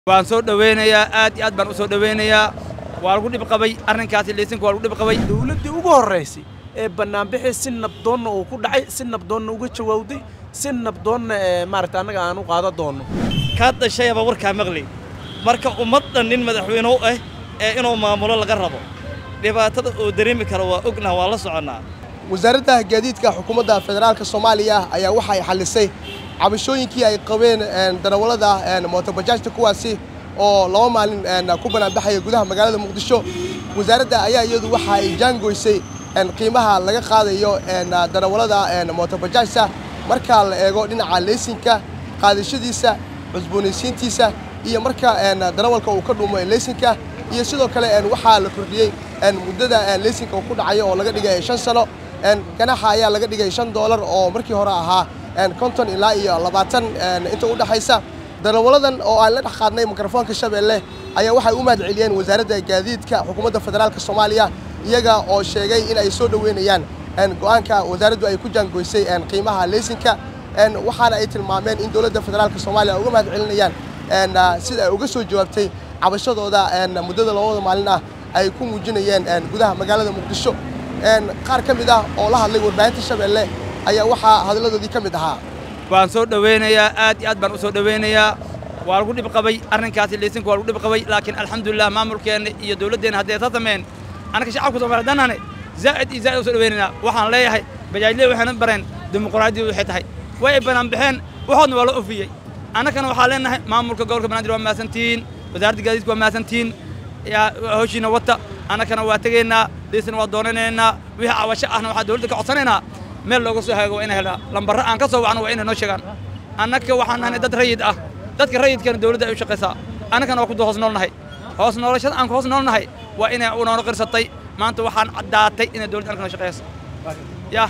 waan soo dhowaynayaa aad iyo aad baan u soo dhowaynayaa waa lagu dhib qabay arrinkaasi laysanka waa lagu dhib qabay dowladdii ugu horraysay ee bannaanbixii si nabdoonna uu ku dhacay si nabdoonna uga jawaawday si nabdoonna ee maaragta annaga aan u qaadan doonno kaa dhashayaba warkaa maqli marka ummaddan nin madaxweyne u ah ee inuu maamulo laga rabo dhibaatada uu dareemi karo waa ognaha waa la soconnaa wasaaradda gaadiidka xukuumadda federaalka soomaaliya ayaa waxa ay xallisay cabashooyinkii ay qabeen darawallada mootobajaajta kuwaasi oo laba maalin ku banaanbaxaya gudaha magaalada muqdisho wasaaradda ayaa iyadu waxa ay jaangoysay qiimaha laga qaadayo darawallada mootobajaajta marka la eego dhinaca leysinka qaadashadiisa cusboonaysiintiisa iyo marka darawalka uu ka dhuumo leysinka iyo sidoo kale waxaa la kordhiyey muddada leysinka uu ku dhacayo oo laga dhigay shan sano ganaxa ayaa laga dhigay shan doolar oo markii hore ahaa konton ilaa iyo labaatan inta u dhexaysa darawalladan oo aan la dhex qaadnay mikrofoonka shabeelle ayaa waxay u mahad celiyeen wasaaradda gaadiidka xukuumadda federaalka soomaaliya iyaga oo sheegay in ay soo dhoweynayaan go'aanka wasaaraddu ay ku jaangoysay qiimaha leysinka waxaana ay tilmaameen in dowladda federaalka soomaaliya uga mahad celinayaan sida ay uga soo jawaabtay cabashadooda muddada labada maalin ah ay ku muujinayeen gudaha magaalada muqdisho qaar ka mid ah oo la hadlay warbaahinta shabeelle ayaa waxaa hadalladoodii ka mid ahaa waan soo dhowaynayaa aad iyo aad baan u soo dhowaynayaa waa lagu dhib qabay arrinkaasi laysanka waa lagu dhib qabay laakiin alxamdulilah maamulkeenna iyo dowladdeenna hadday ta sameen annaka shacabka soomaaliya dannane zaa'id iyo zaa'id u soo dhowaynaynaa waxaan leeyahay bajaajley waxayna bareen dimuqraadiyadu waxay tahay way ay banaan baxeen waxoodna waa la ofiyey annakana waxaa leenahay maamulka gobolka banaadir waa mahadsantihiin wasaaradda gaadiidka waa mahadsantihiin howshiina wata annakana waa tegaynaa liisna waa doonanaynaa wixii cabasho ahna waxaa dowladda ka codsanaynaa meel looga soo haago waa inay helaa lambarro aan ka soo wacno waa inay noo sheegaan annaka waxaan nahnay dad rayid ah dadka rayidkana dowladda ay u shaqaysaa annakana waa ku hoos noolnahay hoos noolashada aan ku hoos noolnahay waa inay unoona qirsatay maanta waxaan caddaatay inay dowladda annaka noo shaqayso yah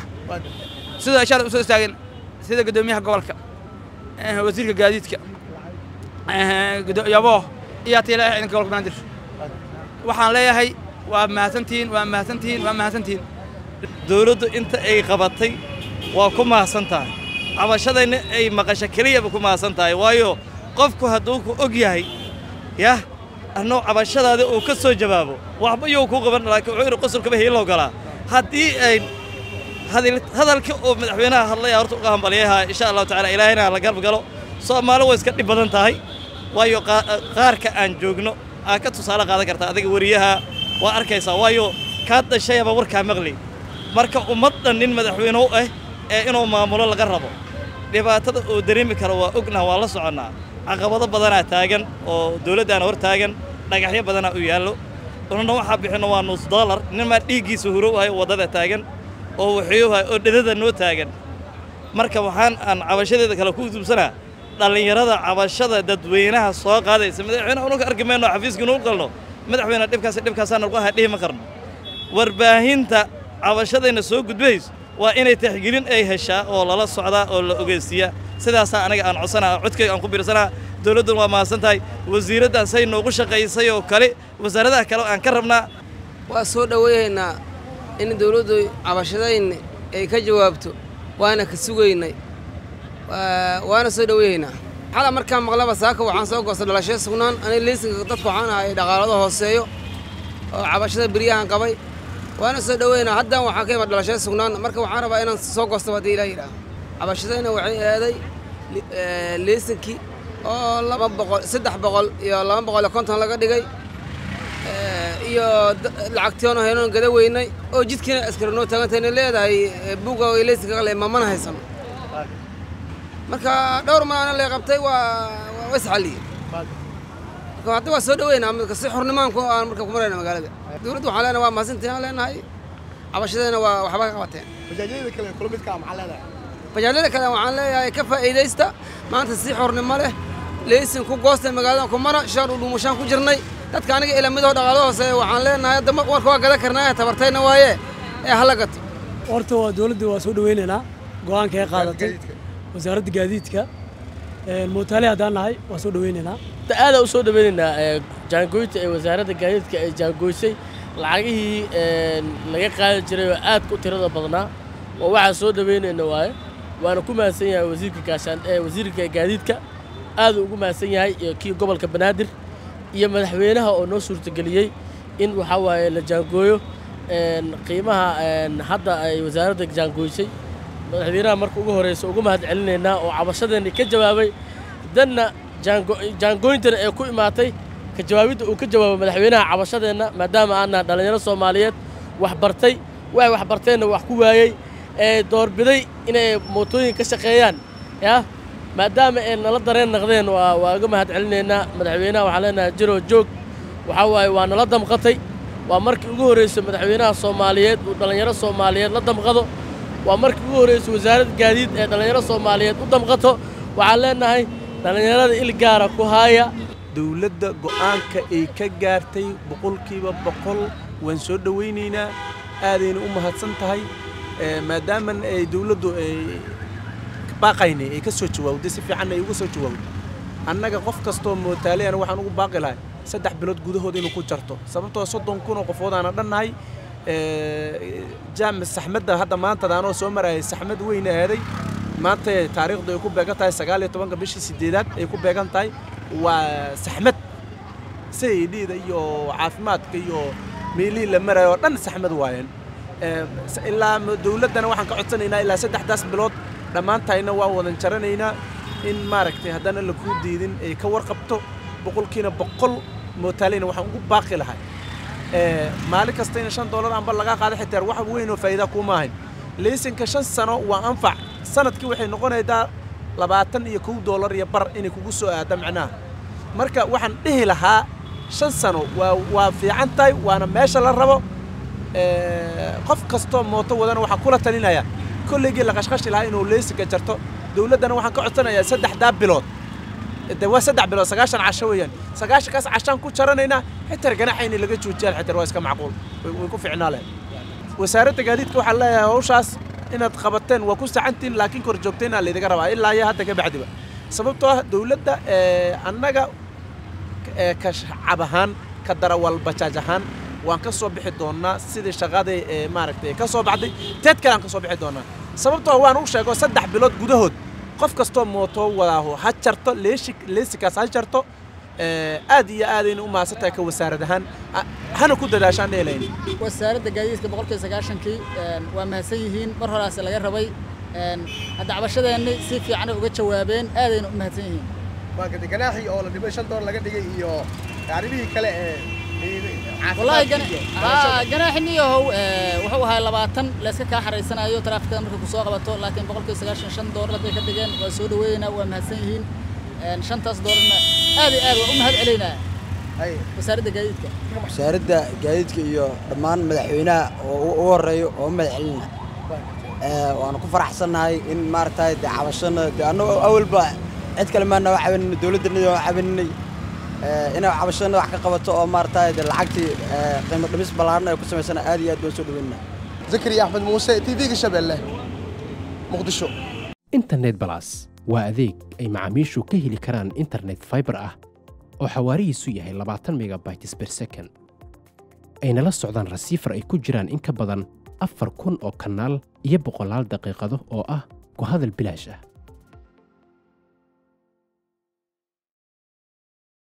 sida ishaara usoo istaageen sida guddoomiyaha gobolka wasiirka gaadiidka yaboo iyo tiila ciidanka gobolka banaadir waxaan leeyahay waa mahadsantihiin waa mahadsantihiin waa mahadsantihiin dowladdu inta ay qabatay waa ku mahadsan tahay cabashadayna ay maqasho keliyaba ku mahadsan tahay waayo qofku hadduu ku og yahay yah annoo cabashadaada uu ka soo jawaabo waxba yuu ku qaban laakiin wuxuu yidhi qosolkaba hiiloo galaa haddii ay hadalka oo madaxweynaha hadlaya horta uga hambalyaha insha allahu tacala ilaahayna la garab galo soomaali way iska dhib badan tahay waayo qaarka aan joogno aa ka tusaale qaadan kartaa adiga weriyaha waa arkaysaa waayo kaa dhashayaba warkaa maqli marka ummaddan nin madaxweyne u ah ee inuu maamulo laga rabo dhibaatada uu dareemi karo waa ognaha waa la soconnaa caqabado badanaa taagan oo dowladdaana hor taagan dhagaxyo badanaa u yaallo unana waxaa bixinno waa nus dollar ninmaa dhiiggiisa hurow ahay waddada taagan oo waxyuuhay oo dhedada noo taagan marka waxaan aan cabashadeeda kale ku dubsanaa dhallinyarada cabashada dadweynaha soo qaadaysa madaxweyne ununka arki mayno xafiiskii nuu qalno madaxweyne dhibkaas dhibkaasaa nagu aha dhihi ma karno warbaahinta cabashadayna soo gudbays waa inay taxgelin ay heshaa oo lala socdaa oo la ogeysiiyaa sidaasaa aniga aan codsanaa codkayga aan ku biirsanaa dowladduna waa mahadsan tahay wasiiraddan say noogu shaqaysay oo kale wasaaradaha kale aan ka rabnaa waa soo dhoweeyaynaa in dowladdu cabashadayna ay ka jawaabto waana ka sugaynay waana soo dhoweeyaynaa xala markaan maqlaba saaka waxaan soo goostay dhalashada sugnaan aniga liisinka dadku waxaan ahay dhaqaalado hooseeyo oo cabashada beryahan qabay waana soo dhoweynaa haddaan waxaa ka imad dhalashada sugnaan marka waxaan rabaa inaan soo goostaba haddii ilaa yidhaah cabashadayna waxay eeday liisinkii oo laba boqol saddex boqol iyo laba boqol iyo konton laga dhigay iyo lacagtiyoon haynoon gada weynay oo jidkiina askari noo taagantayna leedahay buga liisinka qale mamana haysano marka dhowr maalina lee qabtay waa waa isxalliye marka hadda waa soo dhoweynaa marka si xornimaan aan marka ku marayna magaalada dowladda waxaan leenahay waa mahadsantiin aan leenahay cabashadeena waa waxba ka qabateen bajaajyada kale kula midka maxaa leedahay bajaajyada kale waxaan leeyahay ka faa'iidaysta maanta si xornimo leh leysin ku goostay magaaladan ku mara shan u dhuumashaan ku jirnay dadka aniga ilamidoo dhaqaalo hooseeya waxaan leenahay hadda warka waa gadan karnaa tabartayna waaye ee hala gato horta waa dowladda waa soo dhoweynaynaa go'aanka ay qaadatay wasaaradda gaadiidka mootaale haddaan nahay waa soo dhoweynaynaa aadaan u soo dhoweynaynaa jaangoynta ee wasaaradda gaadiidka ay jaangoysay lacagihii laga qaadi jiray oo aad ku tirada badnaa oo waxaan soo dhoweynayna waaye waana ku mahadsan yahay wasiirka gaashaan wasiirka gaadiidka aaduu ugu mahadsan yahay iyo kii gobolka banaadir iyo madaxweynaha oo noo suurtageliyey in waxaa waaye la jaangooyo een, qiimaha een, hadda ay wasaaradda jaangooysay madaxweynaha marka ugu horeysa ugu mahad celinaynaa oo cabashadeenni ka jawaabay danna jaango- jaangooyintana ee ku imaatay ka jawaabidda uu ka jawaabay madaxweynaha cabashadeenna maadaama aannaha dhallinyaro soomaaliyeed wax bartay waxay wax barteenna wax ku waayey ee doorbiday inay mootooyin ka shaqeeyaan yaa maadaama ay nala dareen naqdeen waa waa uga mahad celinaynaa madaxweynaha waxaan leenahay jiroo joog waxaa waaye waa nala damqatay waa markii ugu horreysay madaxweynaha soomaaliyeed uu dhallinyaro soomaaliyeed la damqado waa markii ugu horreysay wasaaradda gaadiid ee dhallinyaro soomaaliyeed u damqato waxaan leenahay dhallinyarada il gaara ku haaya dowladda go'aanka ay ka gaartay boqolkiiba boqol waan soo dhowaynaynaa aadayna u mahadsan tahay Eh, maadaama ay dowladdu ay baaqaynay ay ka soo jawaawday si fiicanna ay uga soo jawaawday annaga qof kastoo mootaaleyana waxaan ugu baaqi lahay saddex bilood gudahood inuu ku jarto sababtoo soddon kun oo qofoodaana dhannahay Eh, jaam saxmadda hadda maanta anoo soo marayay saxmad weyn aaday maanta taariikhdu ay ku beegan tahay sagaal iyo tobanka bishii sideedaad ay ku beegan tahay waa saxmad sayidhiida iyo caafimaadka iyo meelihii la marayo oo dhan saxmad waayeen Eh, s- ilaa m- dowladdana waxaan ka codsanaynaa ilaa saddexdaas bilood dhammaantayna waa wadan jaranaynaa in maaragtay haddana la kuu diidin ay ka warqabto boqolkiina boqol mootaaleyna waxaan ugu baaqi lahay Eh, maalin kasta in shan doolar amba laga qaado xitaa wax weyn oo faa'iida kuma ahayn leysinka shan sano waa anfac sanadkii waxay noqonaydaa labaatan iyo kow doolar iyo bar inay kugu soo aada macnaha marka waxaan dhihi lahaa shan sano waa waa fiican tahay waana meesha la rabo Eh, qof kastoo mooto wadana waxaan kula talinaya kolleygii la qashqashi lahaa inuu leysinka jarto dowladdana waxaan ka codsanayaa saddexdaa bilood de waa saddex bilood sagaashan casho weeyaan sagaashankaas cashaan ku jaranaynaa xitar ganaxayna laga joojiyaan xitar waa iska macquul way way ku ficnaa leh wasaaradda gaadiidka waxaan leeyahay hawshaas inaad qabateen waa ku sacantiin laakiin kor joogtayna laydiga rabaa ilaa iyo hadda ka bacdiba sababtoo ah dowladda eh, annaga eh, ka shacab ahaan ka darawal bajaaj ahaan waan ka soo bixi doonaa sidii shaqadii ee maaragtay ka soo baxday teed kale aan ka soo bixi doonaa sababtoo waan u sheego saddex bilood gudahood qof kastoo mooto wadaaho ha jarto leeshi leesikaas ha jarto Eh, aad iyo aadayna u mahadsantahay ka wasaarad ahaan Ah, hana ku dadaashaan dheelayn wasaaradda gaadiidka boqolkiiba sagaashankii een, waa mahadsan yihiin mar horaas laga rabay een, hadda cabashadeenni si fiicanay uga jawaabeen aadayna u mahadsan yihiin marka ganaaxii oo la dhibay shan doolar laga dhigay iyo arrimihii kale ee wallaahi ganaaxiniyahow wuxuu ahaa labaatan layska kaa xaraysanayo taraafikada markay kusoo qabato laakiin boqolkiiba sagaashan shan doolar hadday ka dhigeen waa soo dhaweeynaa waa mahadsan yihiin Een, shantaas doolarna aad iyo aad waa u mahad celaynaa wasaaradda gaadiidka wasaaradda gaadiidka iyo dhammaan madaxweynaha oo u ugu horeeyo oo u mahad celina waanu ku faraxsannahay in maaragtay dee cabashana dee annagoo awalba cid kale maana waa cabaninay dowladdanadi waa cabaninay inay cabashana wax ka qabato oo maaragtay dee lacagtii eh, qiimo dhimis ballaaran ay ku samaysana aad iyo aad baan soo dhaweynaa zakariya axmed muuse tv-ga shabeelle muqdisho internet balas waa adeeg ay macaamiishu ka heli karaan internet fiber ah oo xawaarihiisu yahay labaatan megabytes per second ayna la socdaan rasiifar ay ku jiraan in ka badan afar kun oo kanaal iyo boqolaal daqiiqado oo ah ku hadal bilaash ah